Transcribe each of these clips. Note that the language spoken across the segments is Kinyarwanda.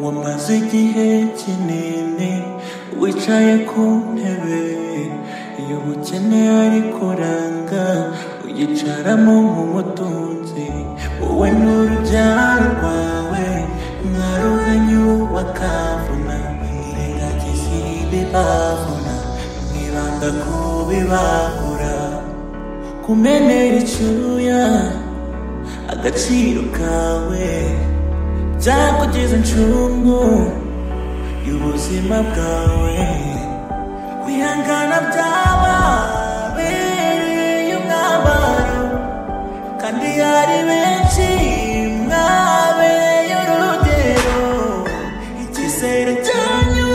wamaze igihe kinini wicaye ku ntebe y'ubukene ariko uranga uyicaramo nk'umutunzi wowe n'urubyaro rwawe mwaruhanyu bakavuna mwirengagiza ibibavuna mwibanda ku bibabura kumenera icyuya agaciro kawe byakugeza incungu y'ubuzima bwawe kwihangana byababereye umwambaro kandi yari benshi mwabereye urugero icyizere cyanyu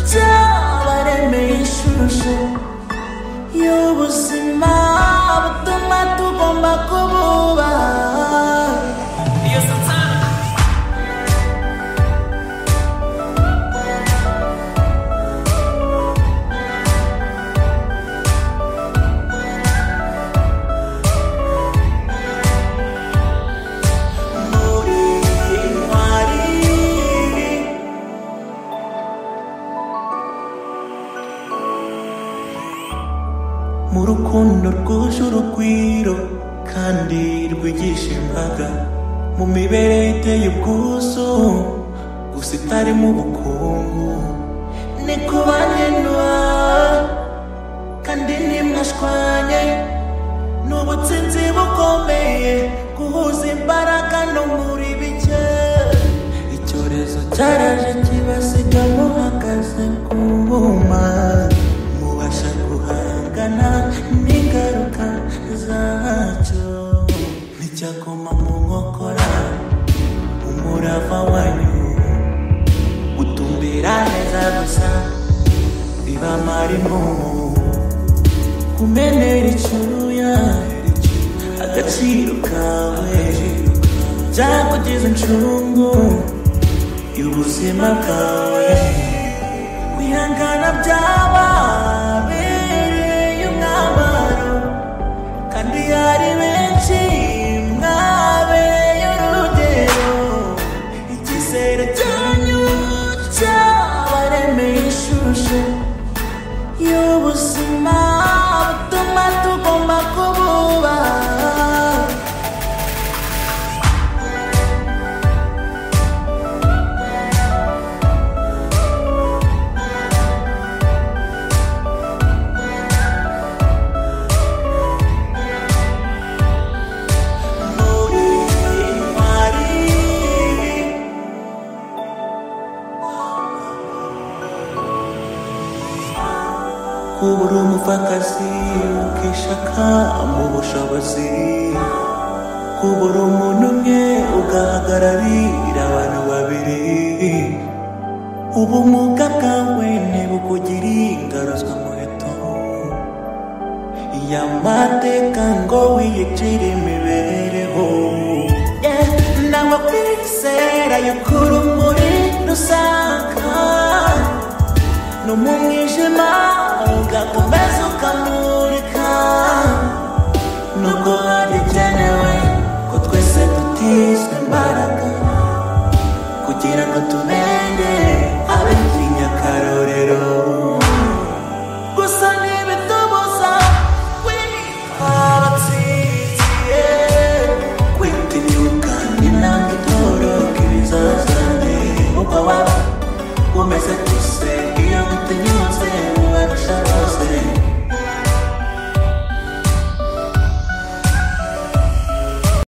cyabaremeye ishusho y'ubuzima butuma tugomba kububaha muri intwari mu rukundo rwuje urugwiro kandi rwigisha imbaga mu mibereho iteye ubwuzu gusa itarimo ubukungu ni kubanenwa kandi ntimwashwanye ni ubutsinzi bukomeye guhuza imbaraga no muri bike icyorezo cyaraje kibasiga muhagaze ku buma mubasha guhangana n'ingaruka zacyo nticyaguma mu nkokora umurava wanyu utumbira neza gusa bibamara impumuro kumenera icyuya agaciro kawe byakugeza incungu y'ubuzima bwawe kwihangana byababereye umwambaro kandi yari benshi mwabereye urugero icyizere cyanyu cyabaremeye ishusho y'ubuzima butuma tugomba kububaha muri intwari kuba uri umupfakazi ukishaka mu bushobozi kuba uri umuntu umwe ugahagararira abantu babiri ubumuga bwawe ntibukugira ingaruzwa muheto y'amateka ngo wiyicire imibereho Yeah, ntabwo kwizera yuko urumuri rusaka no mu mwijima ugakomeza ukamurika nubwo harikenewe ko twese dutizwa imbaraga kugira ngo tube